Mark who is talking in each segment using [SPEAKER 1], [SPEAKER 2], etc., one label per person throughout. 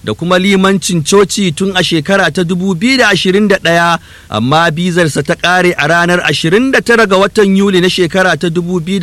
[SPEAKER 1] da kuma limancin coci tun a shekara ta 2021 amma bizarsa ta ƙare a ranar 29 ga watan Yuli na shekara ta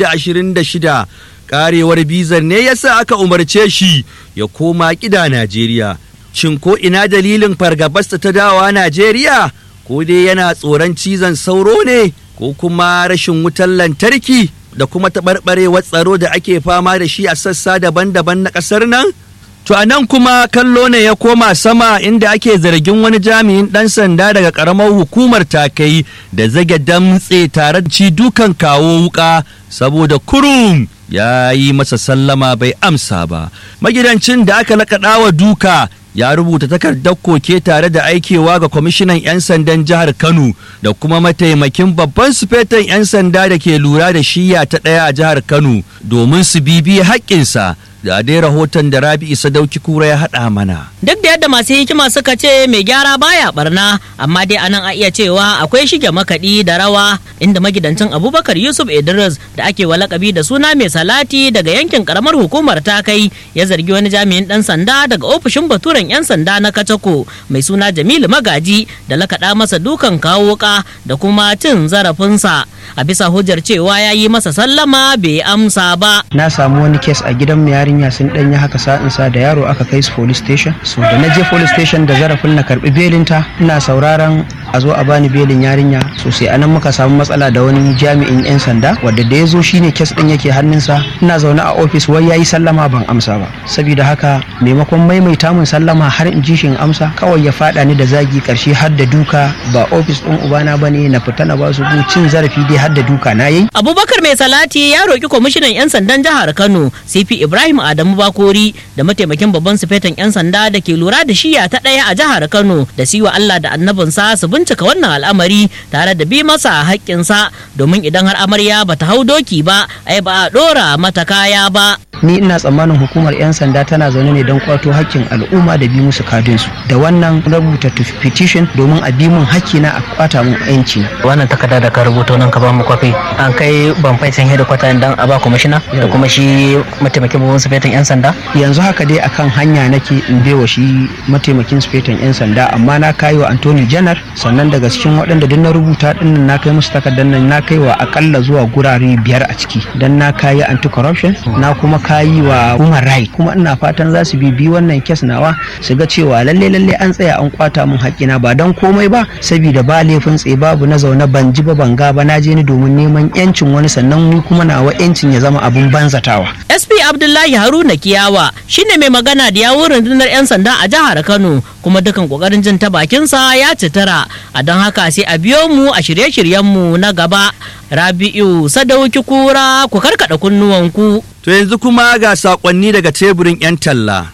[SPEAKER 1] 2026 ƙarewar bizar ne yasa aka umarce shi ya koma ƙida Najeriya. Shin ko ina dalilin fargabarsa ta dawa Najeriya? Ko dai yana tsoron cizon sauro ne ko kuma rashin wutar lantarki da kuma taɓarɓarewar tsaro da ake fama da shi a sassa daban-daban na ƙasar nan? To a nan kuma kallo ne ya koma sama inda ake zargin wani jami'in ɗan sanda daga ƙaramar hukumar takai da zage damtse tare da ci dukan kawo wuka saboda kurum ya yi masa sallama bai amsa ba. Magidancin da aka lakaɗa wa duka ya rubuta takardar koke tare da aikewa ga kwamishinan 'yan sandan jihar Kano da kuma mataimakin babban sufetan 'yan sanda da ke lura da shiya ta ɗaya a jihar Kano domin su bibiye haƙƙinsa. da dai rahoton da Rabi Isa Dauki Kura ya haɗa mana.
[SPEAKER 2] Duk da yadda masu hikima suka ce mai gyara baya barna, amma dai anan a iya cewa akwai shige makaɗi da rawa inda magidancin Abubakar Yusuf Idris da ake walakabi da suna mai salati daga yankin karamar hukumar ta kai ya zargi wani jami'in ɗan sanda daga ofishin baturen 'yan sanda na Katako mai suna Jamilu Magaji da lakaɗa masa dukan kawo wuka da kuma cin zarafinsa. A bisa hujjar cewa ya yi masa sallama bai amsa ba.
[SPEAKER 3] Na samu wani kes a gidan mai yarinya sun dan yi haka sa'in sa da yaro aka kai su police station so da na je police station da zarafin na karbi belinta ina sauraron a zo a bani belin yarinya so sai anan muka samu matsala da wani jami'in yan sanda wadda da ya zo shine kes din yake hannunsa ina zaune a office wai yayi sallama ban amsa ba saboda haka maimakon maimaita mun sallama har in ji shi in amsa kawai ya fada ni da zagi karshe har da duka ba office din ubana bane na fita na ba su cin zarafi dai har da duka na yi
[SPEAKER 2] Abubakar mai salati ya roki kwamishinan 'yan sandan jihar Kano CP Ibrahim Adamu Bakori da mataimakin babban sufetan 'yan sanda da ke lura da shiya ta ɗaya a jihar Kano da siwa Allah da annabinsa su bincika wannan al'amari tare da bi masa haƙƙinsa domin idan har amarya bata hau doki ba ai ba a ɗora mata kaya ba.
[SPEAKER 3] ni ina tsammanin hukumar 'yan sanda tana zaune ne don kwato hakkin al'umma da bi musu kadinsu da wannan rubuta petition domin a bi mun hakkina a kwata mun yanci
[SPEAKER 4] wannan takarda da ka rubuta nan ka ba mu kwafi an kai ban faicin hedikwata dan a ba kwamishina da kuma shi mataimakin babban sufetin 'yan sanda
[SPEAKER 3] yanzu haka dai akan hanya nake in bewa shi mataimakin sufetin 'yan sanda amma na kai wa antony janar sannan daga cikin waɗanda duk na rubuta dinnan na kai musu takardar nan na kai wa akalla zuwa gurare biyar a ciki dan na kayi anti corruption na kuma kayi wa human right kuma ina fatan za su bibi wannan kes nawa su ga cewa lalle lalle an tsaya an kwata mun haƙƙina ba dan komai ba saboda ba laifin tsaye babu na zaune ban ji ba ban ga ba na je ni domin neman yancin wani sannan ni kuma nawa yancin ya zama abun banzatawa
[SPEAKER 2] SP Abdullahi Haruna Kiyawa shine mai magana da yawun rundunar 'yan sanda a jihar Kano kuma dukan kokarin jin ta bakinsa ya citara a don haka sai a biyo mu a shirye-shiryenmu na gaba Rabi'u Sadauki Kura ku karkada kunnuwanku.
[SPEAKER 1] To yanzu kuma ga saƙonni daga teburin 'yan talla.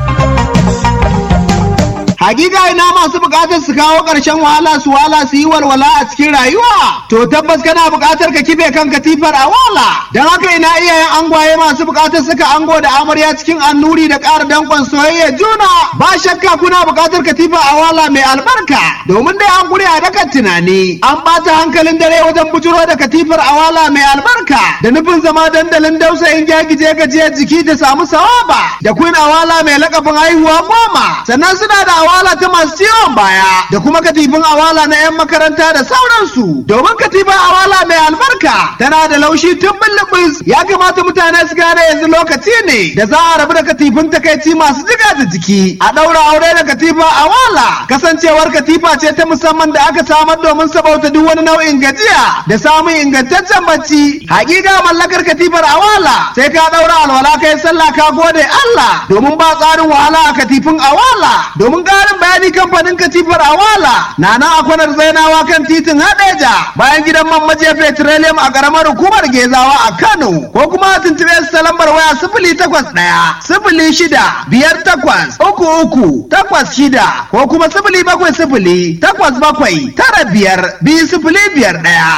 [SPEAKER 5] Hakika ina masu bukatar su kawo ƙarshen wahala su wala su yi walwala a cikin rayuwa. To tabbas kana bukatar ka kife kan katifar a wala. Don haka ina iyayen angwaye masu bukatar suka ango da amarya cikin annuri da ƙara dankon soyayya juna. Ba shakka kuna bukatar katifa a wala mai albarka. Domin dai an gure a dakan tunani. An ɓata hankalin dare wajen bujuro da katifar a wala mai albarka. Da nufin zama dandalin dausayin gyagije gajiyar jiki da samu sawaba. Da queen awala mai lakabin haihuwa goma. Sannan suna da awala ta masu ciwon baya da kuma katifin awala na 'yan makaranta da sauransu domin katifin awala mai albarka tana da laushi tun bullubus ya kamata mutane su gane yanzu lokaci ne da za a rabu da katifin takaici masu jiga da jiki a ɗaura aure da katifa awala kasancewar katifa ce ta musamman da aka samar domin sabauta duk wani nau'in gajiya da samun ingantaccen bacci hakika mallakar katifar awala sai ka ɗaura alwala kai sallah ka gode Allah domin ba tsarin wahala a katifin awala domin ƙarin bayani kamfanin katifar awala na nan a kwanar zainawa kan titin hadeja bayan gidan man majiya petroleum a ƙaramar hukumar gezawa a kano ko kuma a tuntuɓe su ta lambar waya sifili takwas ɗaya sifili shida biyar takwas uku uku takwas shida ko kuma sifili bakwai sifili takwas bakwai tara biyar biyu sifili biyar ɗaya.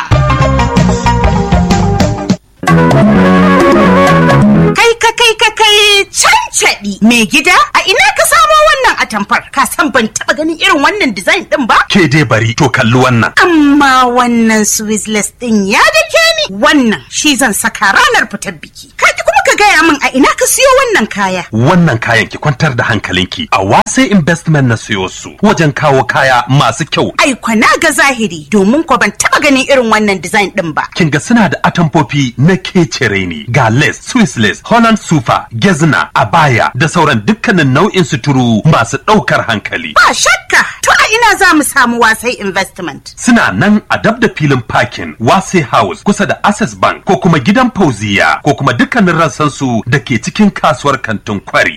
[SPEAKER 6] Kai ka kai ka kai cancaɗi mai gida a ina ka samo wannan atamfar ka san ban taɓa ganin irin wannan design ɗin ba?
[SPEAKER 7] Ke dai bari to kalli wannan.
[SPEAKER 6] Amma wannan Swiss ɗin ya dake ni wannan shi zan saka ranar fitar biki. Ka ki kuma ka gaya min a ina ka siyo wannan kaya.
[SPEAKER 7] Wannan kayan ki kwantar da hankalinki a wasai investment na siyo su wajen kawo kaya masu kyau.
[SPEAKER 6] Ai kwana ga zahiri domin ko ban taba ganin irin wannan design din ba.
[SPEAKER 7] Kin ga suna da atamfofi na kecere ne ga lace, Swiss lace, Holland sufa, gezna, abaya da sauran dukkanin nau'in suturu masu ɗaukar hankali.
[SPEAKER 6] Ba shakka to a ina za mu samu wasai investment.
[SPEAKER 7] Suna nan a dab da filin parking Wase House kusa da Access Bank ko kuma gidan Fauziya ko kuma dukkanin rassansu da ke cikin kasuwar kantin kwari.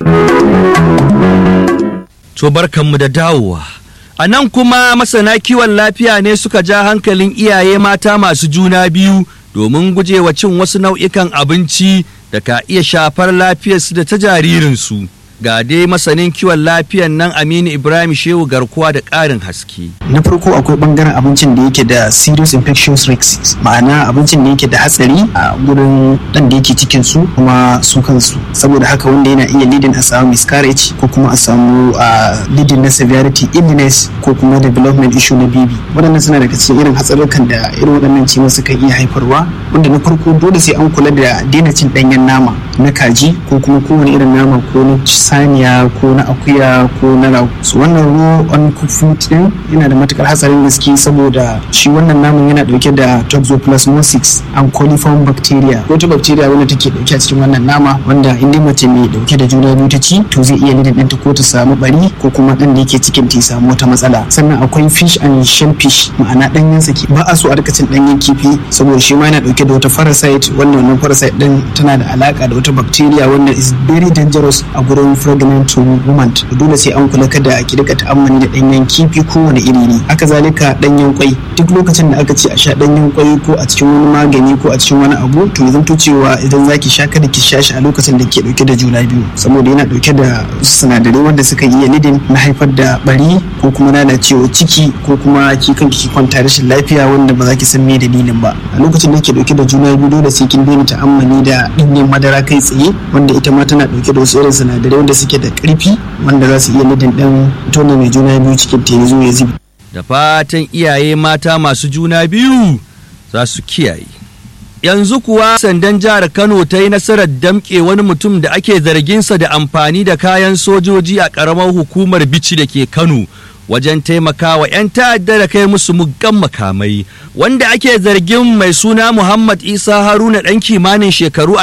[SPEAKER 1] To barkanmu da dawowa. A nan kuma masana kiwon lafiya ne suka ja hankalin iyaye mata masu juna biyu domin gujewa cin wasu nau'ikan abinci da ka iya shafar lafiyarsu da ta jaririnsu. Ga dai masanin kiwon lafiyan nan Aminu Ibrahim Shehu garkuwa da ƙarin haske.
[SPEAKER 8] na farko akwai bangaren abincin da yake da serious infectious risks ma'ana abincin da yake da hatsari a gurin dan da yake cikin su kuma su kansu saboda haka wanda yana iya leading a samu miscarriage ko kuma a samu a leading na severity illness ko kuma development issue na baby waɗannan suna daga cikin irin hatsarurrukan da irin waɗannan ciwon suka iya haifarwa wanda na farko dole sai an kula da daina cin ɗanyen nama na kaji ko kuma kowane irin nama ko na saniya ko na akuya ko na rago so wannan raw uncooked food din yana da matukar hatsarin gaske saboda shi wannan naman yana dauke da toxoplasmosis and coliform bacteria wata bacteria wanda take dauke a cikin wannan nama wanda in dai mace mai dauke da juna biyu ta ci to zai iya lidin ɗanta ko ta samu bari ko kuma ɗan da yake cikin ta ya samu wata matsala sannan akwai fish and shellfish ma'ana ɗanyen saki ba a so a rika cin ɗanyen kifi saboda shi ma yana dauke da wata parasite wanda wannan parasite din tana da alaka da wata bacteria wanda is very dangerous a gurin pregnant woman dole sai an kula kada a ki rika ta'ammali da ɗanyen kifi kowane iri ne haka zalika ɗanyen kwai duk lokacin da aka ce a sha ɗanyen kwai ko a cikin wani magani ko a cikin wani abu to ya zanto cewa idan zaki sha kada ki sha shi a lokacin da ke dauke da juna biyu saboda yana dauke da sinadarai wanda suka iya lidin na haifar da bari ko kuma lalacewa ciki ko kuma ki kanki ki kwanta rashin lafiya wanda ba za ki san me dalilin ba a lokacin da ke dauke da juna biyu dole sai kin daina ta'ammali da ɗanyen madara kai tsaye wanda ita ma tana dauke da wasu irin sinadarai wanda suke da ƙarfi wanda za su iya lidin ɗan tona mai juna biyu cikin ta ya zo ya zubi
[SPEAKER 1] Da fatan iyaye mata masu juna biyu za su kiyaye. Yanzu kuwa sandan jihar Kano ta yi nasarar damƙe wani mutum da ake zarginsa da amfani da kayan sojoji a ƙaramar hukumar bici da ke Kano wajen taimakawa 'yan ta'adda da kai musu muggan makamai wanda ake zargin mai suna Muhammad Isa Haruna ɗan kimanin shekaru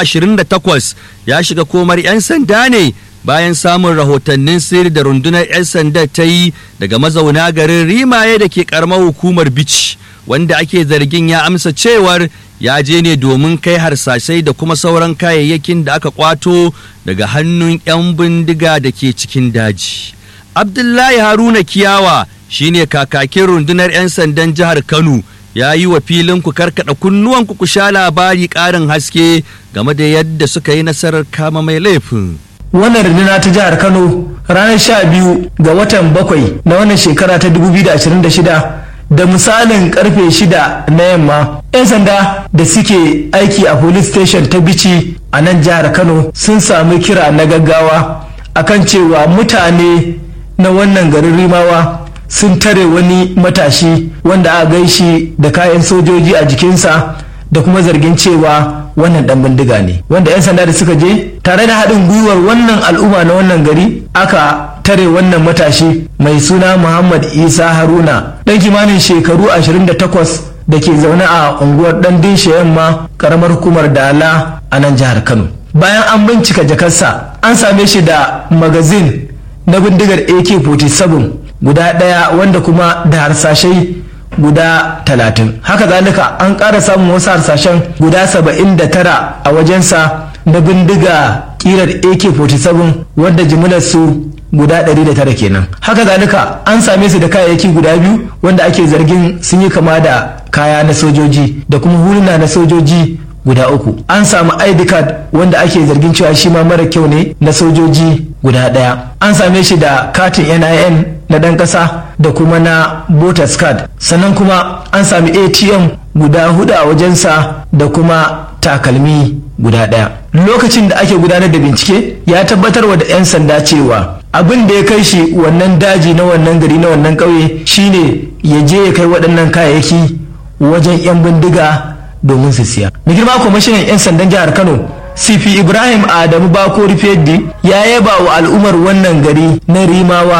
[SPEAKER 1] 28 ya shiga komar 'yan sanda ne bayan samun rahotannin sirri da rundunar 'yan sanda ta yi daga mazauna garin rimaye da ke karamar hukumar bici wanda ake zargin ya amsa cewar ya je ne domin kai harsashai da kuma sauran kayayyakin da aka kwato daga hannun 'yan bindiga da ke cikin daji abdullahi haruna kiyawa shine kakakin rundunar 'yan sandan jihar kano ya yi wa filin ku karkada kunnuwan ku sha labari ƙarin haske game da yadda suka yi nasarar kama mai laifin
[SPEAKER 9] wannan runduna ta jihar kano ranar sha biyu ga watan bakwai na wannan shekara ta 2026 da misalin karfe shida na yamma 'yan sanda da suke aiki a police station ta bici a nan jihar kano sun sami kira na gaggawa akan cewa mutane na wannan garin rimawa sun tare wani matashi wanda aka gaishi da kayan sojoji a jikinsa da kuma zargin cewa wannan dan bindiga ne wanda 'yan sanda da suka je tare da haɗin gwiwar wannan al'umma na wannan gari aka tare wannan matashi mai suna muhammad isa haruna ɗan kimanin shekaru 28 da ke zaune a unguwar ɗan dinshe yamma karamar hukumar dala a nan jihar kano bayan an bincika jakarsa an same shi da magazin na bindigar ak-47 guda ɗaya wanda kuma da harsashai guda talatin haka zalika an ƙara samun wasu harsashen guda saba'in da tara a wajensa na bindiga ƙirar ak-47 wadda jimilar su guda 109 kenan haka zalika an same su da kayayyaki guda biyu wanda ake zargin sun yi kama da kaya na sojoji da kuma huluna na sojoji guda uku an samu id card wanda ake zargin cewa shi ma mara kyau ne na sojoji guda ɗaya an same shi da katin nin na ɗan ƙasa da kuma na voters card sannan kuma an sami atm guda hudu a wajensa da kuma takalmi guda ɗaya lokacin da ake gudanar da bincike ya tabbatar wa da 'yan sanda cewa abin da ya kai shi wannan daji na wannan gari na wannan ƙauye shine ya je ya kai waɗannan kayayyaki wajen 'yan bindiga domin su siya. Mai girma kwamishinan 'yan sandan jihar Kano sifi ibrahim adamu bakori feddi ya yaba wa al'ummar wannan gari na rimawa